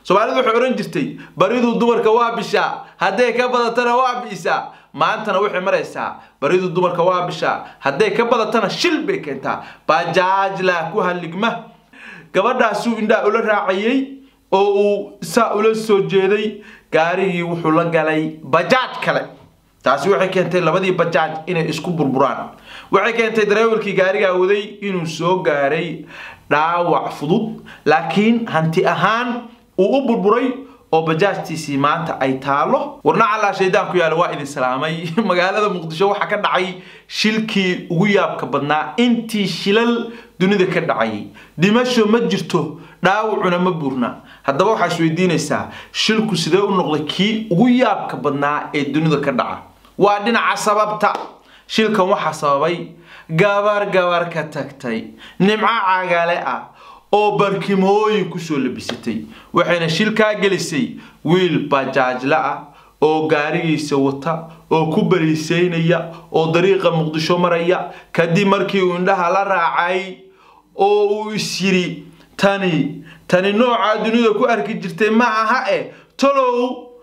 soomaalidu waxay odhan jirtay baridu dumarka waa bishaa hadday ka badatana waa bi'isaa maantana waxay maraysaa baridu dumarka waa bishaa hadday ka badatana shil bay keentaa bajaajla ku halligma gabadhaasuu indhaa ula raacayey oo uu saa ula soo jeeday gaarigii wuxuu la galay bajaaj kale taasi waxay keentay labadii bajaaj inay isku burburaan waxay keentay dareewalkii gaarigaa waday inuu soo gaaray dhaawac fudud laakiin hanti ahaan uu u burburay oo bajaajtiisii maanta ay taalo warna callaa shaydaan ku yaala waa idin salaamay magaalada muqdisho waxaa ka dhacay shilkii ugu yaabka badnaa intii shilal dunida ka dhacayay dhimasho ma jirto dhaawacuna ma buurna haddaba waxaa isweydiinaysaa shilku sidee u noqday kii ugu yaabka badnaa ee dunida ka dhaca waa dhinaca sababta shilkan waxaa sababay gabar gabar ka tagtay nimco cagale ah oo barkimooyin kusoo labisatay waxayna shilkaa gelisay wiil bajaajla ah oo gaarigiisa wata oo ku bariisaynaya oo dariiqa muqdisho maraya kadib markii uu indhaha la raacay oo uu is yidhi tani tani noocaa dunida ku arki jirtay ma aha eh talow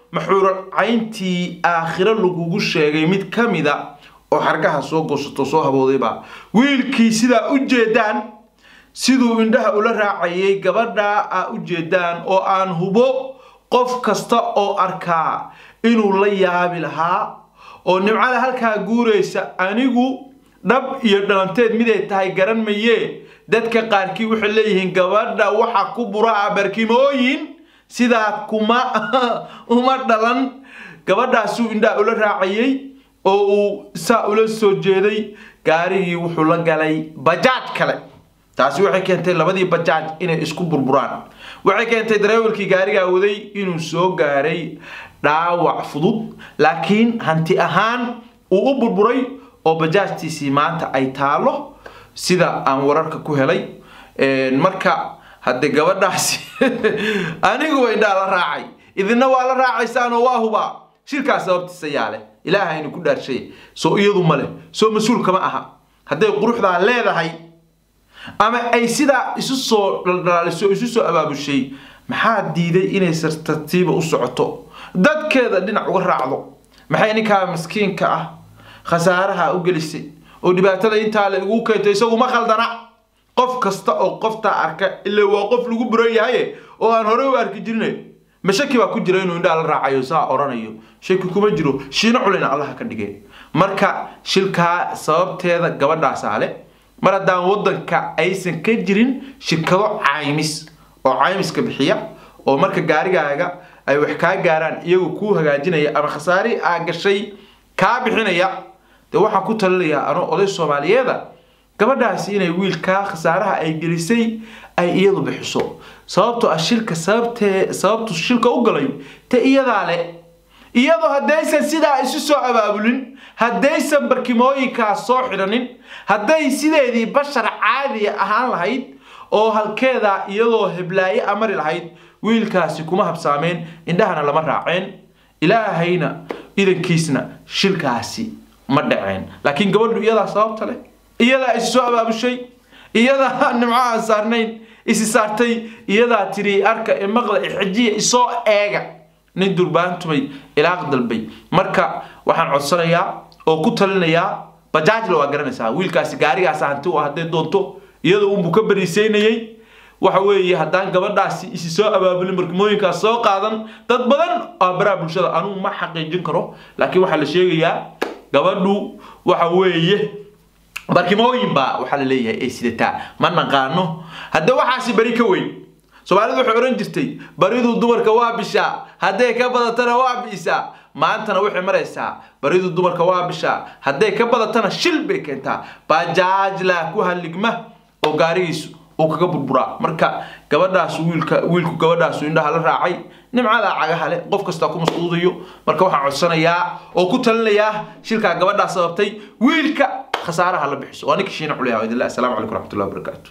maxuuracayntii aakhiro lagugu sheegay mid ka mida oo xargaha soo goosato soo haboodayba wiilkii sidaa u jeedaan siduu indhaha ula raacayay gabadhaa a u jeedaan oo aan hubo qof kasta oo arkaa inuu la yaabi lahaa oo nimcada halkaa guuraysa anigu dhab iyo dhalanteed miday tahay garan mayee dadka qaarkii waxay leeyihiin gabadha waxa ku buraa barkimooyin sidaa kuma uma dhalan gabadhaasuu indhaha ula raacayay oo uu saa ula soo jeeday gaarigii wuxuu la galay bajaaj kale taasi waxay keentay labadii bajaaj inay isku burburaan waxay keentay dareewalkii gaarigaa waday inuu soo gaaray dhaawac fudud laakiin hanti ahaan uu u burburay oo bajaajtiisii maanta ay taalo sida aan wararka ku helay marka hadde gabadhaasi aniguba indhaa la raacay idina waa la raacaysaanoo waa hubaa shirkaas sababtiisa yaale ilaahaynu ku dhaarshay soo iyadu male soo mas-uulkama aha hadday quruxdaa leedahay ama ay sidaa isu soo dhaldhalaaliso isu soo abaabushay maxaa diiday inay sartartiiba u socoto dadkeeda dhinac uga raacdo maxay ninkaa miskiinka ah khasaaraha u gelisay oo dhibaatada intaa la igu keentay isagu ma khaldana qof kasta oo qoftaa arka ilaa waa qof lagu buran yahaye oo aan horey u arki jirine ma shaki baa ku jira inuu indhaa la raacayo saa odhanayo shaki kuma jiro shiino culina allaha ka dhigeen marka shilkaa sababteeda gabadhaasaa le mar haddaan waddanka aysan ka jirin shirkado caymis oo caymiska bixiya oo marka gaarigaaga ay wax kaa gaaraan iyagu kuu hagaajinaya ama khasaari aa gashay kaa bixinaya dee waxaan ku talinayaa anoo oday soomaaliyeeda gabadhaasi inay wiilkaa khasaaraha ay gelisay ay iyadu bixiso sababtoo ah shilka sababtee sababtu shilka u galay te iyadaa le iyadoo haddaysan sidaa isu soo abaabulin haddaysan barkimooyinkaas soo xidhanin hadday sideedii bashar caadiya ahaan lahayd oo halkeedaa iyadoo heblaaye a mari lahayd wiilkaasi kuma habsaameen indhahana lama raaceen ilaahayna idankiisna shilkaasi ma dhaceen laakiin gabadhu iyadaa sababta leh iyadaa isi soo abaabushay iyadaa nimco aan saarnayn isi saartay iyadaa tiri arka imaqda ixejiya isoo eega nin durbaantumay ilaaq dalbay marka waxaan codsanayaa oo ku talinayaa bajaajla waa garanaysaa wiilkaasi gaarigaas hanti u hadday doonto iyadoo unbuu ka bariisaynayay waxa weeye haddaan gabadhaasi isi soo abaabulin barkimooyinkaas soo qaadan dad badan oo baraha bulshada anugu ma xaqiijin karo laakiin waxaa la sheegayaa gabadhu waxa weeye barkimooyin baa waxaa la leeyahay ay sidataa ma naqaano hadda waxaasi beri ka weyn soomaalidu waxay odhan jirtay baridu dumarka waa bishaa hadday ka badatana waa bi'isaa maantana waxay maraysaa baridu dumarka waa bishaa hadday ka badatana shil bay keentaa bajaajla ku halligma oo gaarigiisu uu kaga burburaa marka gabadhaas wiilka wiilku gabadhaasu indhaha la raacay nimcadaa cagaha leh qof kastaa ku masquudayo marka waxaan codsanayaa oo ku talinayaa shilkaa gabadhaa sababtay wiilka khasaaraha la bixiso waa ninka shiina culyaha idinle assalaamu calaykum waraxmatullahi wabarakaatu